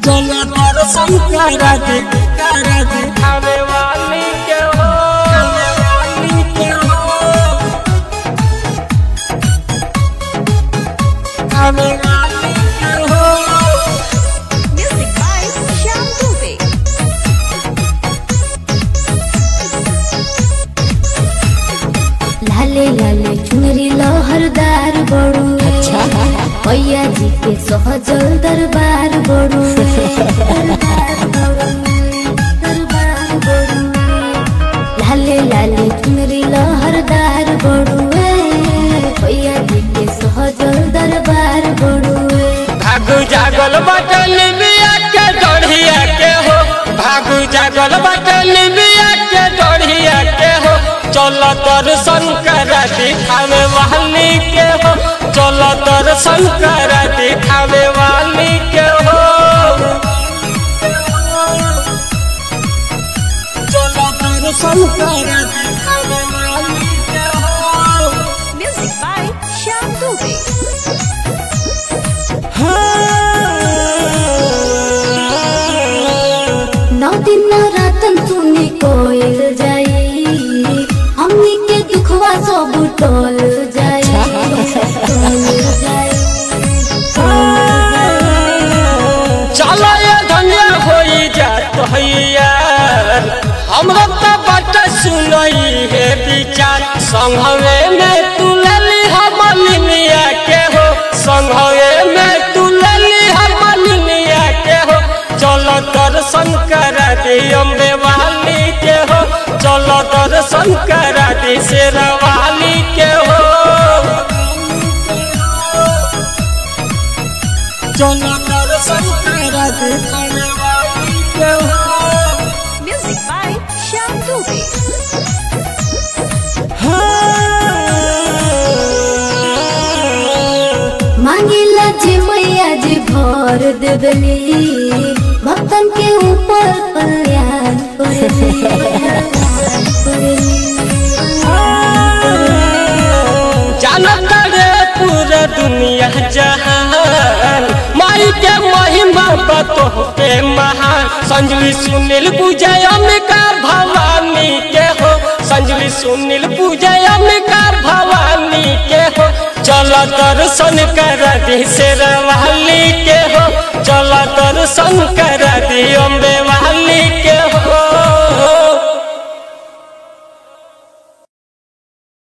चलो दर्शन करा दे करा दे आवे वाली के हो आवे वाली के हो आवे वाली के हो Music by Shyam Dubey. लाले लाले चुनरी लहरदार बड़ू भैया जी के सहजल दरबार बड़ू दरबार बड़ुए, दरबार बड़ुए। लाले लाले चुनरी लहरदार बड़ू भैया जी के सहजल दरबार बड़ुए भागु जागल बटन बिया के डढ़िया के हो भागु जागल बटन बिया के डढ़िया के हो चल दर्शन करा दिखावे वाली के हो चल दर्शन करा दिखावे वाली के हो चल दर्शन करा दिखावे वाली के हो Music by Shyam Dubey. नौ दिन नौ रातन सुनी कोयल जाई हमनी के दुखवा सब टोल जाई टोल जाई चलो ये धनिया होई जात हैया हमरा त बट सुनई है विचार संघवे में तू लली हम लिनिया के हो संघवे में तू लली हम लिनिया के हो चलो दर्शन करा दे अम्बे वाली के हो चलो दर्शन करा दे शेरवाली के हो चलो दर्शन करा दे खाने वाली के हो Music by Shyam Dubey. मांगिला जे मैया जे भर देबली भक्तन के ऊपर कल्याण जानत रे पूरा दुनिया जहान माई के महिमा बतो के महान संजली सुनील पूजय अम्बिका भवानी के हो संजली सुनील पूजय अम्बिका भवानी के हो चल दर्शन कर दी शेरवाली के हो चल दर्शन कर दी अम्बे वाली